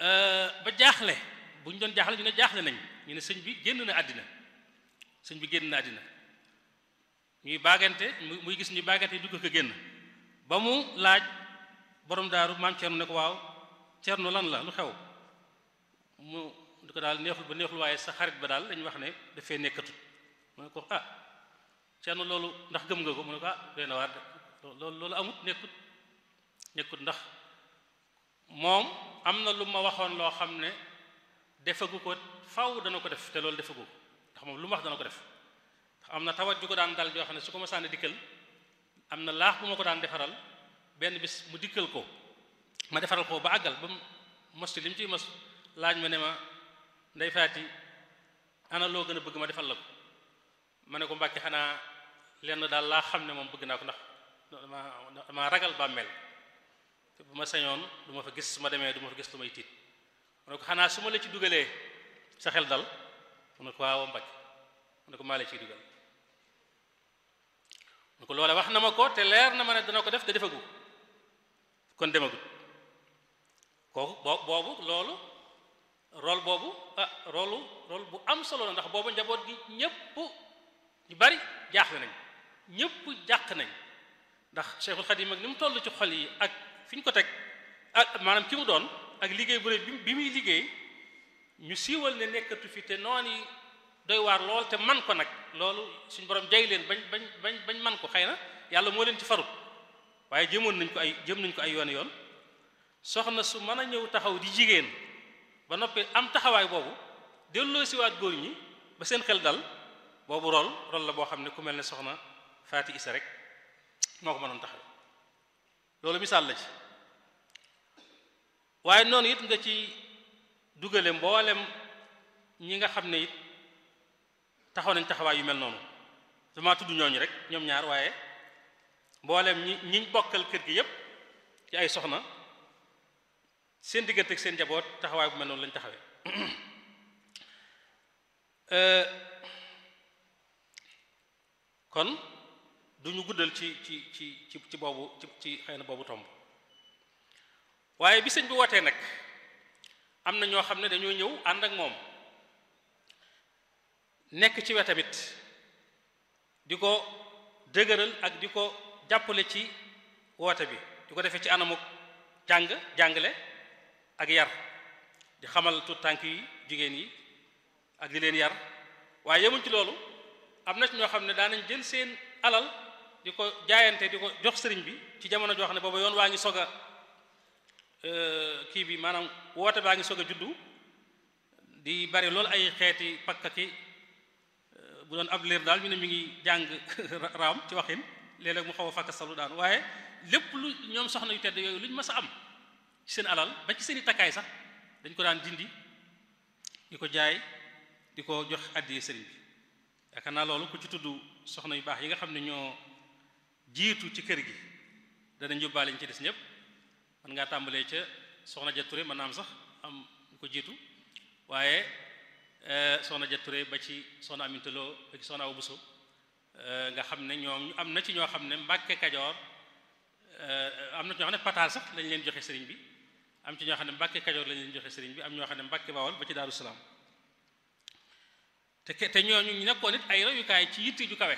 ba jaaxle bu ñu doon jaaxle ñu ne jaaxle nañ ñu ne sëñ bi génn na àddina sëñ bi génn na àddina ñuy baagante muy gis ñuy baagante dugg ko génn ba mu laaj borom daaru maam Cerno ne ko waaw Cerno lan la lu xew mu di ko daal neexul ba neexul waaye sa xarit ba daal dañu wax ne dafay nekkatut mu ne ko ah Cerno loolu ndax gëm nga ko mu ne ko ah doy na waar de loolu loolu amut nekkut nekkut ndax moom am na lu ma waxoon loo xam ne defagu ko faw dana ko def te loolu defagu ko ndax moom lu ma wax dana ko def ndax am na tawat ju ko daan dal joo xam ne su ko ma sànni dikkal am na laax bu ma ko daan defaral benn bis mu dikkal ko ma defaral ko ba àggal ba mos ci li mu ciy mos laaj ma ne ma ndey faati ana loo gën a bëgg ma defal la ko ma ne ko mbàkke xanaa lenn daal laa xam ne moom bëgg naa ko ndax dama dama ragal bàmmeel te bu ma sañoon du ma fa gis su ma demee du ma fa gis lu may tiit mu ne ko xanaa su ma la ci dugalee sa xel dal mu ne ko waaw mbàkke mu ne ko maa la ciy dugal mu ne ko loole wax na ma ko te leer na ma ne dana ko def te defagu kon demagut kooku boo boobu loolu rôle boobu ah rôle rôle bu am solo la ndax boobu njaboot gi ñépp ñu bari jaaxle nañ ñépp jàq nañ ndax Cheikhul Khadim ak ni mu toll ci xol yi ak fi ñu ko teg ak maanaam ki mu doon ak liggéey bu rëy bi muy liggéey ñu siiwal ne nekkatu fi te noon yi doy waar lool te man ko nag loolu suñu borom jay leen bañ bañ bañ bañ man ko xëy na yàlla moo leen ci farut waaye jëmoon nañ ko ay jëm nañ ko ay yoon yoon soxna su mën a ñëw taxaw di jigéen ba noppi am taxawaay boobu delloo siwaat góor ñi ba seen xel dal boobu rol rol la boo xam ne ku mel ne soxna Faati Isa rek moo ko mënoon taxaw loolu misaal la ci waaye noonu it nga ci dugale mboolem ñi nga xam ne it taxaw nañ taxawaay yu mel noonu dama tudd ñooñu rek ñoom ñaar waaye mboolem ñi ñiñ bokkal kër gi yépp ci ay soxna seen diggante ak seen njaboot taxawaay bu mel noonu lañ taxawee kon duñu guddal ci ci ci ci ci boobu ci ci xëy na boobu tomb waaye bi sëñ bi wootee nag am na ñoo xam ne dañoo ñëw ànd ak moom nekk ci wetamit di ko dëgëral ak di ko jàppale ci woote bi di ko defee ci anamuk jàng jàngale ak yar di xamal tuut tànk yi jigéen yi ak di leen yar waaye yemuñ ci loolu am na ci ñoo xam ne daanañ jël seen alal di ko jaayante di ko jox sëriñ bi ci jamono joo xam ne booba yoon waa ngi sog a kii bi maanaam woote baa ngi sog a juddu di bari loolu ay xeeti pakka ki bu doon ab liir daal ñu ne mi ngi jàng raam ci waxin léeg-léeg mu xaw a fakka salu daan waaye lépp lu ñoom soxna yu tedd yooyu lu ñu mës a am ci seen alal ba ci seen i takkaay sax dañ ko daan dindi di ko jaay di ko jox àddiyee sëriñ bi yaakaar naa loolu ku ci tudd soxna yu baax yi nga xam ne ñoo jiitu ci kër gi danañ yóbbaale ñu ci des ñëpp mën ngaa tàmbalee ca soxna ja Touré mën naa am sax am ñu ko jiitu waaye soxna ja Touré ba ci soxna Aminta Lo ba ci soxna Awa Bousso nga xam ne ñoom am na ci ñoo xam ne Mbàkke Kajoor am na ci ñoo xam ne pataal sax lañ leen joxe sëriñ bi am ci ñoo xam ne Mbàkke Kajoor lañ leen joxe sëriñ bi am ñoo xam ne Mbàkke Bawol ba ci Daaru Salaam te te ñooñu ñu nekkoon it ay royukaay ci yitte ju kawe